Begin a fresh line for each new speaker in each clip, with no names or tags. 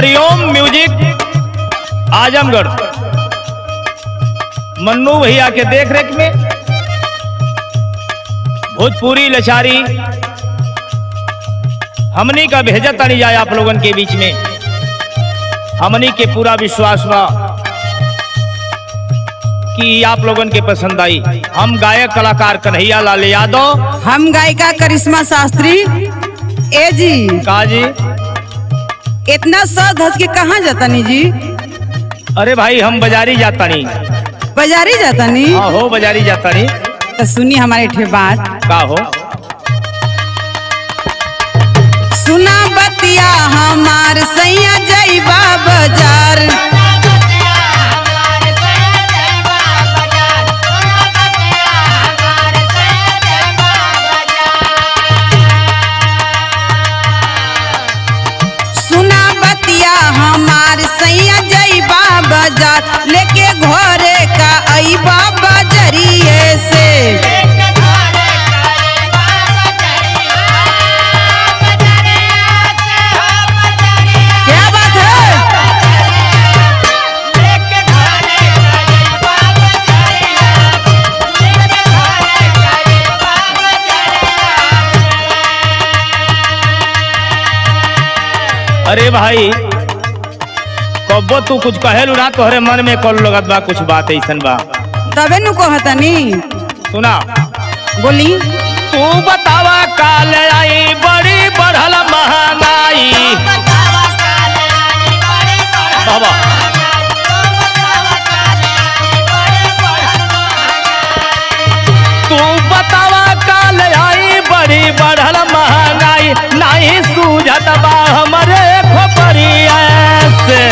हरिओम music Azamgarh Mannu भैया के देख रेख में भोजपुरी लचारी हमनी का भेजत तानी जाए आप लोगन के बीच में हमनी के पूरा विश्वास बा कि आप लोगन के पसंद आई हम गायक कलाकार कन्हैया लाल यादव
हम गायिका करिश्मा शास्त्री ए जी
का जी
इतना सज धज के कहाँ जातनी जी
अरे भाई हम बाजारी जातानी
बाजारी जातनी
हाँ हो बाजारी जातानी
तो सुनी हमारे ठे बात
का हो
सुना बतिया हमार सैया जईबा बाजार सुना बतिया हमार सैया जईबा बाजार लेके घरे का अईबा बजरिए से क्या बात है
अरे भाई कब्बो तू कुछ कहेलू ना तोहरे मन में कल लगत बा कुछ बात ऐसन बा
तबे नु कहतनी
सुना
बोली
तू बतावा काल आई बड़ी बढ़ल महंगाई बाबा तू बतावा काल आई बड़ी बढ़ल महंगाई नहीं सूझत बा हमरे खोपरिया से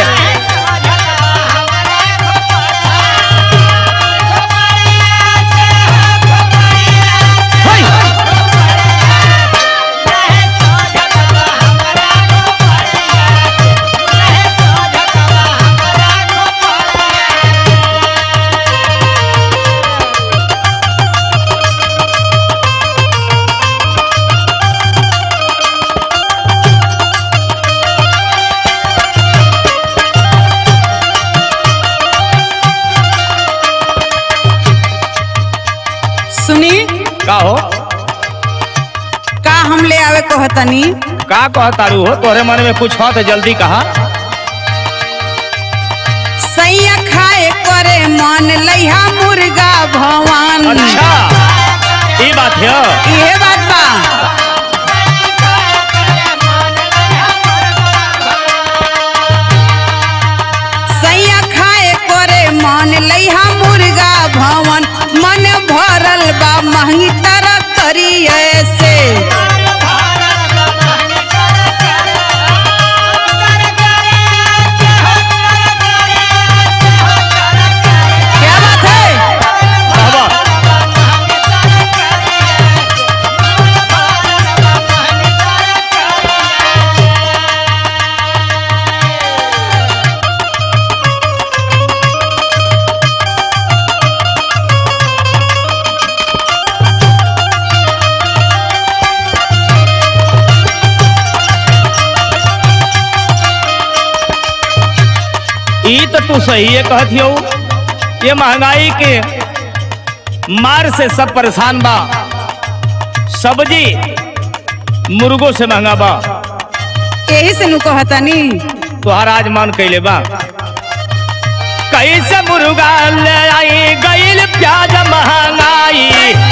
hey!
सुनी
का हो
का हम ले आवे कहतनी
का कहतारू हो तोहरे मन में कुछ हो तो जल्दी कहा
सैया खाए करे मन लइहा मुर्गा भवान
अच्छा ये बात है
इहे बात बा सैया खाए करे मन लइहा मुर्गा भवन मन भरल बा महंगी तरह करिए से क्या बात है
बाबा ई तो तू सही है कहत हो ये महंगाई के मार से सब परेशान बा सब्जी मुर्गों से महंगा बा
यही से नु कहतनी
तुहार आज मान कैले बा कैसे मुर्गा ले आई गईल प्याज महंगाई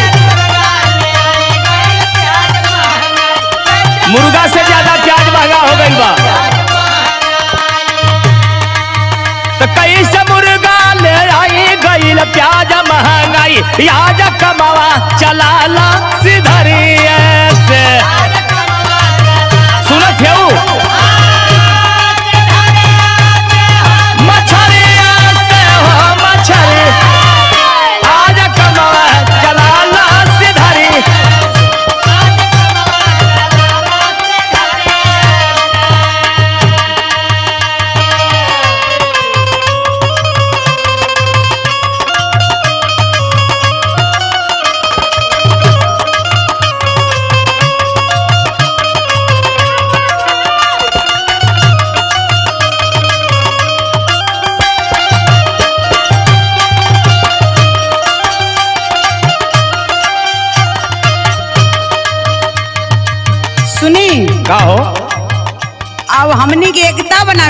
मुर्गा से ज्यादा प्याज महंगा हो गईल बा तो कैसे मुर्गा ले आई गईल प्याज महंगाई प्याज कमावा चलाला सिधरिए से सुनत है मछरिया से हो मछरी आज कमावा चलाला सिधरी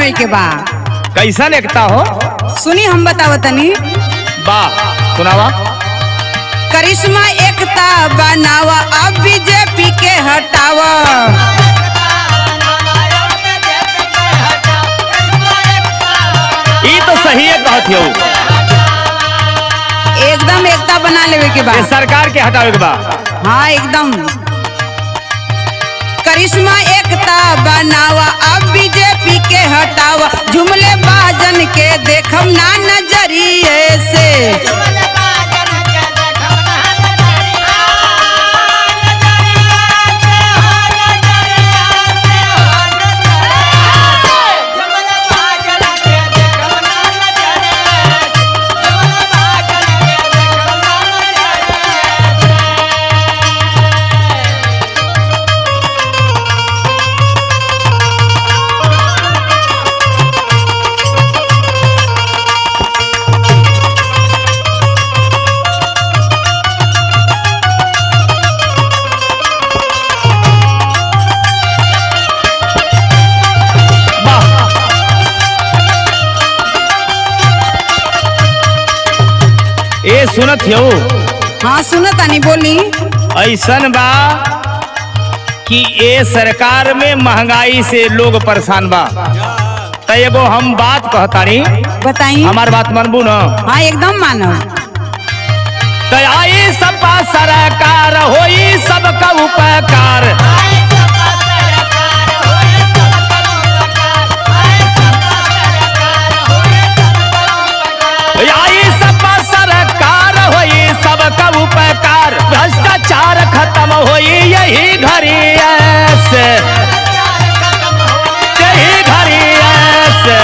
बनावे के बा
कैसन एकता हो
सुनी हम बतावतनी
बा सुनावा
करिश्मा एकता बनावा अब बीजेपी के हटावा
ई तो सही है कहत हो
एकदम एकता बना लेवे के बा
ये सरकार के हटावे के बा
हाँ एकदम करिश्मा एकता बनावा अब बीजेपी के हटावा जुमले बाजन के देखम ना नजरिए से
वाह ए सुनत हो
हाँ सुनो तानी बोली
ऐसन बा कि ए सरकार में महंगाई से लोग परेशान बा त एगो हम बात कहतानी
बताई
हमार बात मनबू न
हाँ एकदम मानो
त आई सबका सरकार होई सबका उपकार आई सबका सरकार होई सबका उपकार भ्रष्टाचार खत्म होई यही घड़ी ऐसे यही घड़ी ऐसे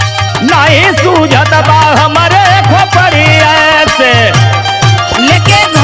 नहीं सूझत बा हमारे खोपड़ी ऐसे
लेके